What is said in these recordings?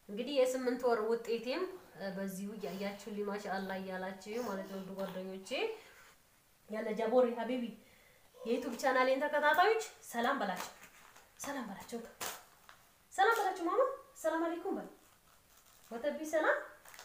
እንግዲህ የስምንት ወር ውጤቴም በዚሁ እያያችሁልኝ ማሻአላ እያላችሁ ማለት ነው። ጓደኞቼ ያለ ጃቦሪ ሀቢቢ የዩቱብ ቻናሌን ተከታታዮች ሰላም በላቸው፣ ሰላም በላቸው፣ ሰላም በላቸው። ማማ ሰላም አለይኩም በል ወተቢ ሰላም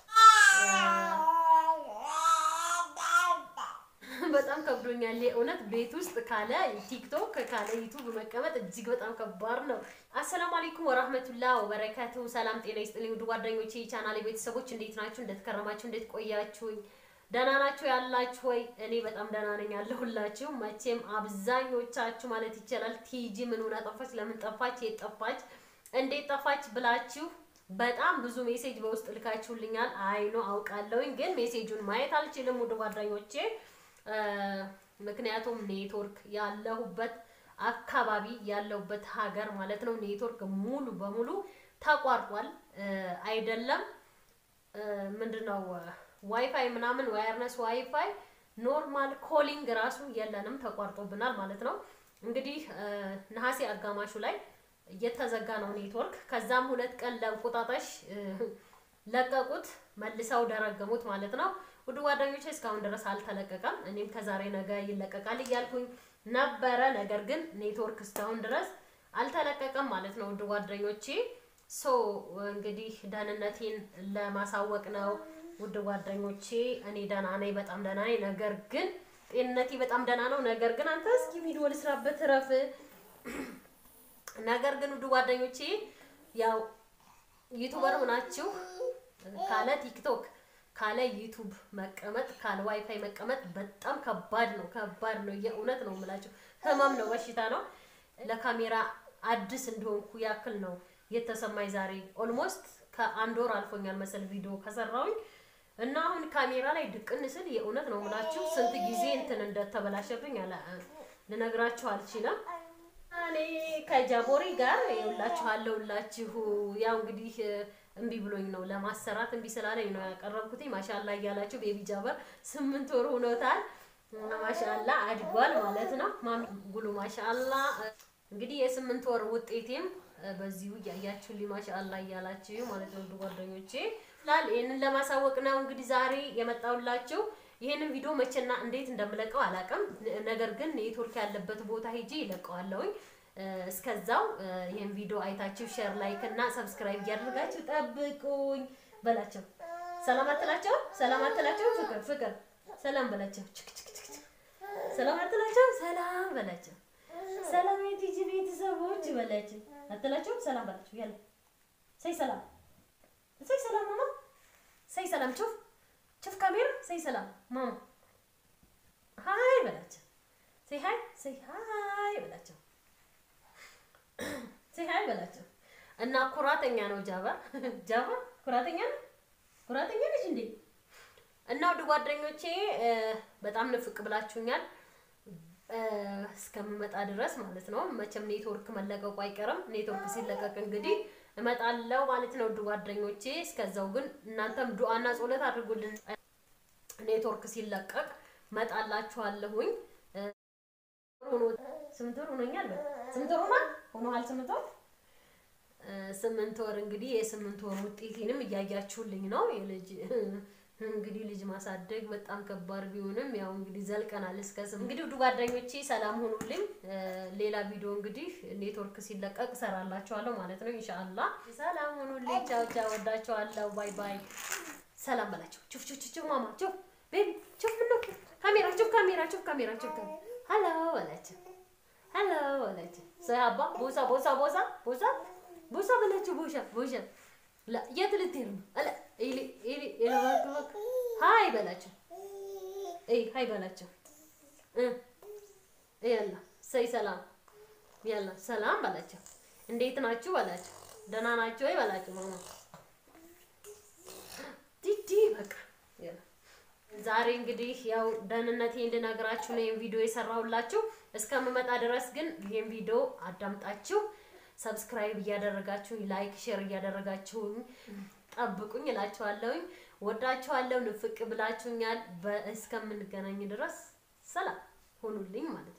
በጣም ከብዶኛል የእውነት ቤት ውስጥ ካለ ቲክቶክ ካለ ዩቱብ መቀመጥ እጅግ በጣም ከባድ ነው። አሰላሙ አለይኩም ወራህመቱላ ወበረካቱ። ሰላም ጤና ይስጥልኝ ውድ ጓደኞቼ የቻናሌ ቤተሰቦች እንዴት ናችሁ? እንዴት ከረማችሁ? እንዴት ቆያችሁኝ? ደህና ናችሁ ያላችሁ ወይ? እኔ በጣም ደህና ነኝ ያለሁላችሁ። መቼም አብዛኞቻችሁ ማለት ይቻላል ቲጂ ምን ሆና ጠፋች፣ ለምን ጠፋች፣ የት ጠፋች፣ እንዴት ጠፋች ብላችሁ በጣም ብዙ ሜሴጅ በውስጥ ልካችሁልኛል። አይኖ አውቃለሁኝ፣ ግን ሜሴጁን ማየት አልችልም ውድ ጓደኞቼ ምክንያቱም ኔትወርክ ያለሁበት አካባቢ ያለሁበት ሀገር ማለት ነው ኔትወርክ ሙሉ በሙሉ ተቋርጧል። አይደለም ምንድነው ዋይፋይ ምናምን ዋየርነስ ዋይፋይ ኖርማል ኮሊንግ ራሱ የለንም ተቋርጦብናል ማለት ነው። እንግዲህ ነሐሴ አጋማሹ ላይ እየተዘጋ ነው ኔትወርክ። ከዛም ሁለት ቀን ለእንቁጣጣሽ ለቀቁት መልሰው ደረገሙት ማለት ነው። ውድ ጓደኞቼ እስካሁን ድረስ አልተለቀቀም። እኔም ከዛሬ ነገ ይለቀቃል እያልኩኝ ነበረ። ነገር ግን ኔትወርክ እስካሁን ድረስ አልተለቀቀም ማለት ነው። ውድ ጓደኞቼ ሶ እንግዲህ ደህንነቴን ለማሳወቅ ነው። ውድ ጓደኞቼ እኔ ደህና ነኝ፣ በጣም ደህና ነኝ። ነገር ግን ጤንነቴ በጣም ደህና ነው። ነገር ግን አንተ እስኪ ቪዲዮ ልስራበት እረፍ። ነገር ግን ውድ ጓደኞቼ ያው ዩቱበር ሆናችሁ ካለ ቲክቶክ ካለ ዩቱብ መቀመጥ ካለ ዋይፋይ መቀመጥ በጣም ከባድ ነው። ከባድ ነው። የእውነት ነው የምላችሁ፣ ህመም ነው፣ በሽታ ነው። ለካሜራ አዲስ እንደሆንኩ ያክል ነው የተሰማኝ ዛሬ። ኦልሞስት ከአንድ ወር አልፎኛል መሰል ቪዲዮ ከሰራሁኝ እና አሁን ካሜራ ላይ ድቅን ስል የእውነት ነው የምላችሁ ስንት ጊዜ እንትን እንደተበላሸብኝ ልነግራችሁ አልችልም። እኔ ከጃቦሪ ጋር ይኸውላችሁ አለሁላችሁ ያው እንግዲህ እምቢ ብሎኝ ነው ለማሰራት እምቢ ስላለኝ ነው ያቀረብኩት። ማሻላ እያላችሁ ቤቢ ጃበር ስምንት ወር ሆኖታል። ማሻላ አድጓል ማለት ነው። ማሚ ጉሉ ማሻላ። እንግዲህ የስምንት ወር ውጤቴም በዚሁ እያያችሁልኝ ማሻላ እያላችሁ ማለት ነው ጓደኞቼ ላል ይህንን ለማሳወቅ ነው እንግዲህ ዛሬ የመጣሁላችሁ። ይህንን ቪዲዮ መቼና እንዴት እንደምለቀው አላውቅም። ነገር ግን ኔትወርክ ያለበት ቦታ ሄጄ ይለቀዋለሁኝ። እስከዛው ይሄን ቪዲዮ አይታችሁ ሼር፣ ላይክ እና ሰብስክራይብ እያደረጋችሁ ጠብቁኝ በላቸው። ሰላም አትላቸው፣ ሰላም አትላቸው፣ ፍቅር ፍቅር፣ ሰላም በላቸው። ሰላም አትላቸው፣ ሰላም በላቸው። ሰላም የቲጂ ቤተሰቦች በላቸው። አትላቸው፣ ሰላም በላቸው። ያለ ሰይ ሰላም፣ ሰይ ሰላም ማማ፣ ሰይ ሰላም። ቹፍ ቹፍ ካሜራ፣ ሰይ ሰላም ማማ፣ ሃይ በላቸው። ሰይ ሃይ፣ ሰይ ሃይ በላቸው። ሲሃይ በላቸው እና ኩራተኛ ነው ጃባ ጃባ ኩራተኛ ነው ኩራተኛ ነች እንዴ እና ውድ ጓደኞቼ በጣም ንፍቅ ብላችሁኛል እስከምመጣ ድረስ ማለት ነው መቼም ኔትወርክ መለቀቁ አይቀርም ኔትወርክ ሲለቀቅ እንግዲህ እመጣለሁ ማለት ነው ውድ ጓደኞቼ እስከዛው ግን እናንተም ዱአና ጸሎት አድርጉልን ኔትወርክ ሲለቀቅ መጣላችኋለሁኝ ስምንት ወር ሆኖኛል ስምንት ወር ሆኗል ሆኗል ስምንት ወር ስምንት ወር እንግዲህ የስምንት ወር ውጤቴንም እያያችሁልኝ ነው። የልጅ እንግዲህ ልጅ ማሳደግ በጣም ከባድ ቢሆንም ያው እንግዲህ ዘልቀናል እስከ ስም እንግዲህ ውድ ጓደኞቼ ሰላም ሁኑልኝ። ሌላ ቪዲዮ እንግዲህ ኔትወርክ ሲለቀቅ እሰራላችኋለሁ ማለት ነው ኢንሻአላህ። ሰላም ሁኑልኝ። ቻው ቻው፣ ወዳችኋለሁ። ባይ ባይ። ሰላም በላቸው። ቹፍ ቹፍ ቹፍ ማማ ቹፍ ቤቢ ቹፍ ምን ካሜራ ቹፍ ካሜራ ቹፍ ካሜራ ቹፍ ሀሎ በላቸው ሀሎ በላቸው። ሰያባ ቦሳ ቦሳ ቦሳ ቦሳ ቦሳ በላቸው። ቦሻ ቦሻ የት ልትሄድ ነው? አለ ኢሊ ኢሊ ኢለባክ ሃይ በላቸው። እይ ሃይ በላቸው። እ ያላ ሰይ ሰላም ያላ ሰላም በላቸው። እንዴት ናችሁ በላቸው። ደህና ናችሁ ወይ በላቸው። ማማ ዲዲ በቃ ያላ ዛሬ እንግዲህ ያው ደህንነቴ እንድነግራችሁ ነው ይሄን ቪዲዮ የሰራሁላችሁ። እስከምመጣ ድረስ ግን ይሄን ቪዲዮ አዳምጣችሁ ሰብስክራይብ እያደረጋችሁ ላይክ፣ ሼር እያደረጋችሁኝ ጠብቁኝ እላችኋለሁኝ። ወዳችኋለሁ። ንፍቅ ብላችሁኛል። እስከምንገናኝ ድረስ ሰላም ሁኑልኝ ማለት ነው።